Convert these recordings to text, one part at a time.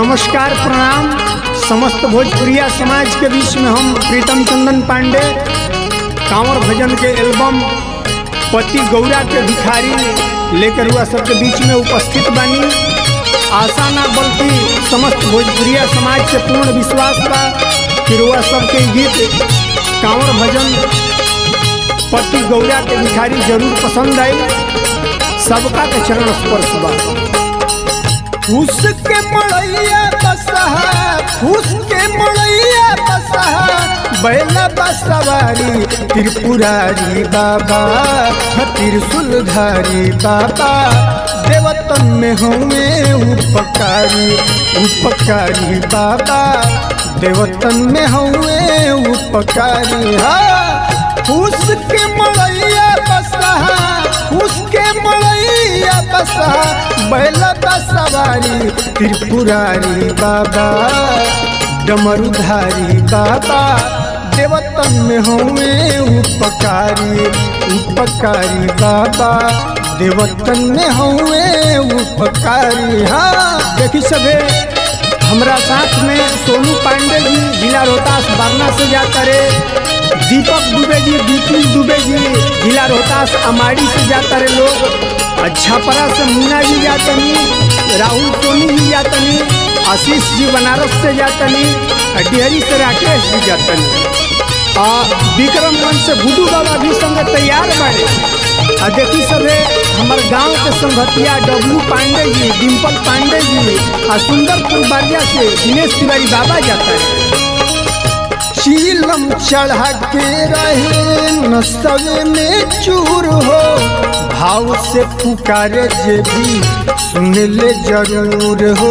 नमस्कार प्रणाम समस्त भोजपुरिया समाज के बीच में हम प्रीतम चंदन पांडे कांवर भजन के एल्बम पति गौरा के भिखारी लेकर हुआ सबके बीच में उपस्थित बानी आशा ना बल्कि समस्त भोजपुरिया समाज से पूर्ण विश्वास बा कि रुआ सबके गीत कांवर भजन पति गौरा के भिखारी जरूर पसंद आई सबका के चरण स्पर्श बा फूस के मड़ैया बसहा फूस के मड़ैया बसहा बैला बसवारी त्रिपुरारी बाबा त्रिशूलधारी बाबा देवतन में हुए उपकारी उपकारी बाबा देवतन में हुए उपकारी हा फूस के मड़ैया बसहा फूस के मड़ैया बसहा बैला बसवारी त्रिपुरारी बाबा डमरुधारी बाबा देवतन में हुए उपकारी उपकारी बाबा देवतन में हुए उपकारी हाँ देखी सभे हमरा साथ में सोनू पांडे जी जिला रोहतास बारना से जाता रे दीपक दुबे जी विपुल दुबे जी जिला रोहतास अमाड़ी से जाता रे लोग अच्छापरा से मुन्ना जी जातनी राहुल सोनी जी जातनी आशीष जी बनारस से जातनी डिहरी से राकेश जी जातनी आ विक्रमगंज से गुडू बाबा भी संग तैयार बारे आ देखी सभे हमार गांव के संगतिया डब्लू पांडे जी डिम्पल पांडे जी आ सुंदरपुर बारिया से दिनेश तिवारी बाबा जाता है चीलम चढ़ा के रहे नसवे में चूर हो भाव से पुकारे जे भी सुन ले जरूर हो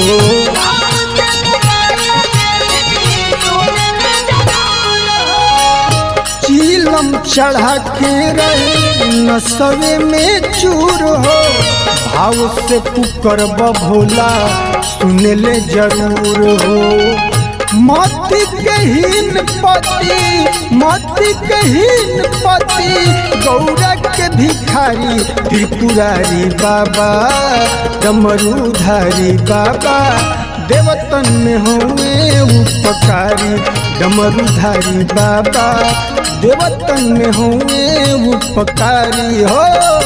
चीलम चढ़ा के रहे नसवे में चूर हो भाव से पुकर भोला सुन ले जरूर हो मति कहीन पति मति कहीन पति गौरा के भिखारी त्रिपुरारी बाबा डमरूधारी बाबा देवतन में हुए उपकारी डमरूधारी बाबा देवतन में हुए उपकारी हो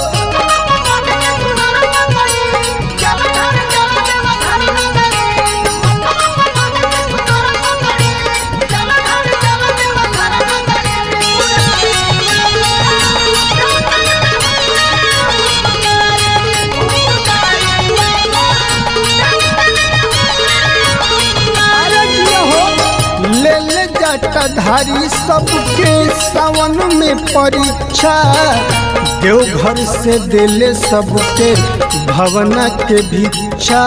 ले ले जटाधारी सबके सावन में परीक्षा देवघर से दिले सबके भवना के भिक्षा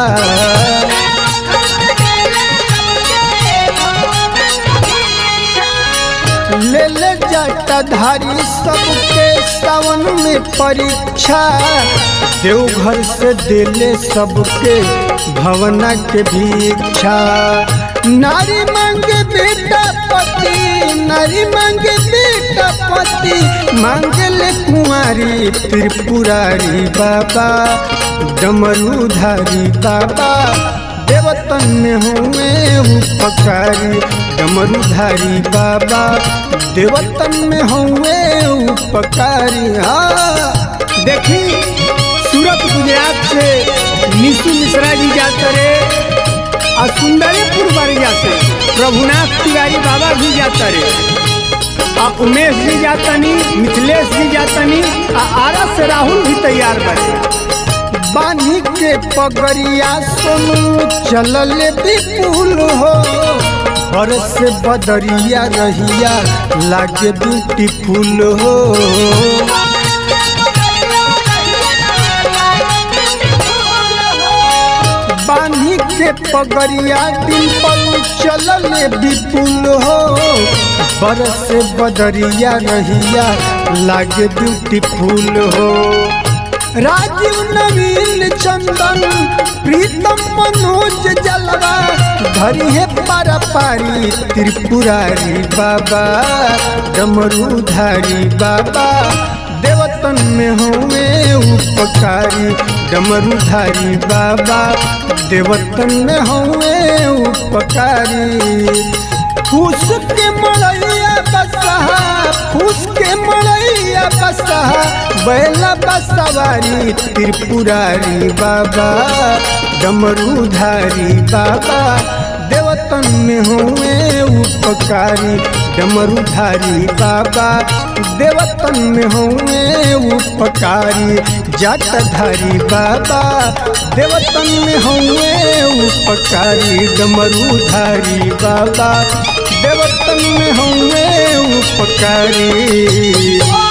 ले ले जटाधारी सबके सावन में परीक्षा देवघर से दिले सबके भवना के भिक्षा नारी मांगे बेटा पति नारी मांगे बेटा पति मांगले कुंवारी त्रिपुरारी बाबा डमरूधारी बाबा देवतन में हुए उपकारी डमरूधारी बाबा देवतन में हुए उपकारी हाँ देखी सूरत गुजरात से निशु मिश्रा जी जाते रे और सुंदरीपुर बरिया से प्रभुनाथ तिवारी बाबा भी जाता रे आ उमेश जी जातनी मिथिलेश जी जातनी आ आरा से राहुल भी तैयार बने बानी के पगड़िया सोनू चलल विपुल हो और से बदरिया रहिया लागे ब्यूटीफुल हो बानी के पगड़िया डिम्पल चलल विपुल हो बरस बदरिया रहिया लागे ब्यूटीफुल हो राजीव नवीन चंदन प्रीतम मनोज जलवा धरी है पारा पारी त्रिपुरारी बाबा डमरूधारी बाबा देवतन में हुए उपकारी डमरूधारी बाबा देवतन में हुए उपकारी फूस के मड़ैया बसहा फूस के मड़ैया बसहा बैला बसवारी त्रिपुरारी बाबा डमरूधारी बाबा देवतन में हुए उपकारी डमरूधारी बाबा देवतन में हुए उपकारी जाटधारी बाबा देवतन में हुए उपकारी डमरूधारी बाबा देवतन में हुए उपकारी